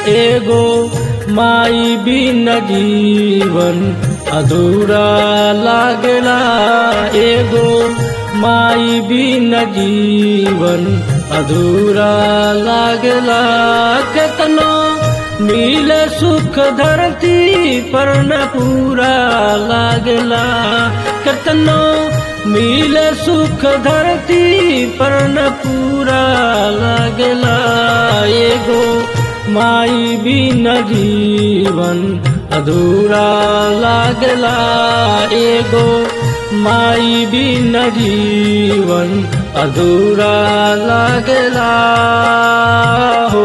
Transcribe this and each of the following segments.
एगो माई बिन जीवन अधूरा लागला एगो माई बिन जीवन अधूरा लागला केतनो मिले सुख धरती पर न पूरा लागला केतनो मिले सुख धरती पर न पूरा लागला एगो माई बिन जीवन अधूरा लागला एगो माई बिन जीवन अधूरा लागला हो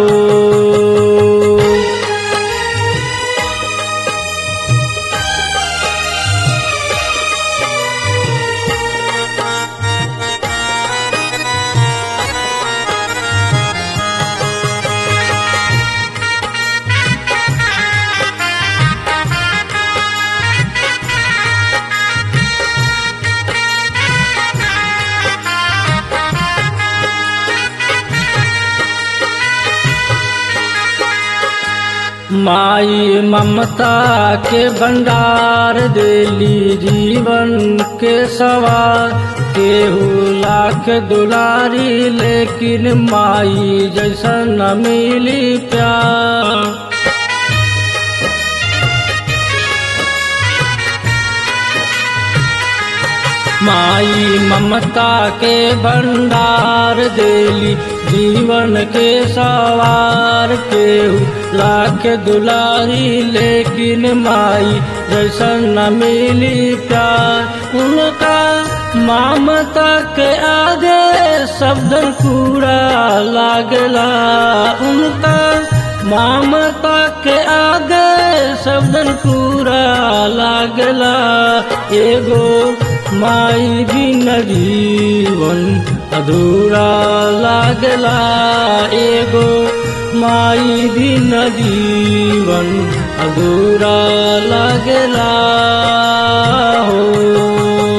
माई ममता के भंडार देली जीवन के सवार केहू लाख दुलारी लेकिन माई जैसा न मिली प्यार माई ममता के भंडार देली जीवन के सवार केहू लाख दुलारी लेकिन माई जैसा न मिली प्यार उनका ममता के आगे शब्द पूरा लागला उनका ममता के आगे शब्द पूरा लागला एगो माई बिन जीवन अधूरा लागला एगो माई बिन जीवन अधूरा लागला हो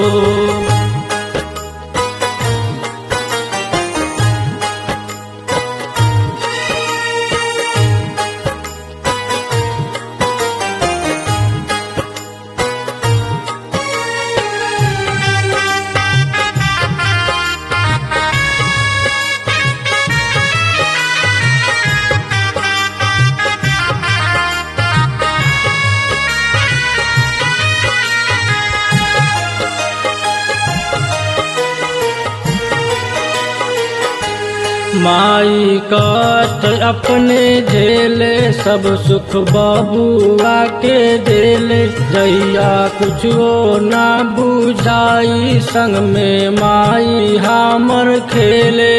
माई कष्ट अपने झेले सब सुख बबुआ के देले जैया कुछो ना बुझाई संग में माई हमर खेले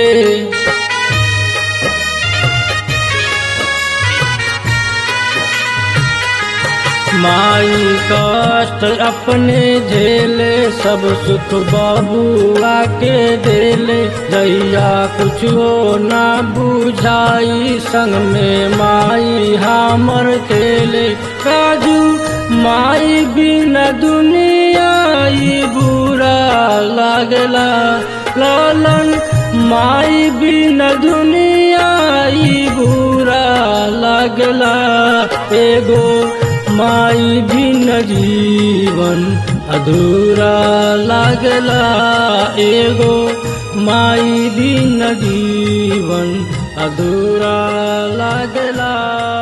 माई कष्ट अपने झेले सब सुख बबुआ के देले जैया कुछ हो ना बुझाई संग में माई हमर खेले काजू माई बिना दुनिया ई बुरा लागला लालन माई बिना दुनिया ई बुरा लागला एगो माई बिन जीवन अधूरा लागला एगो माई बिन जीवन अधूरा लागला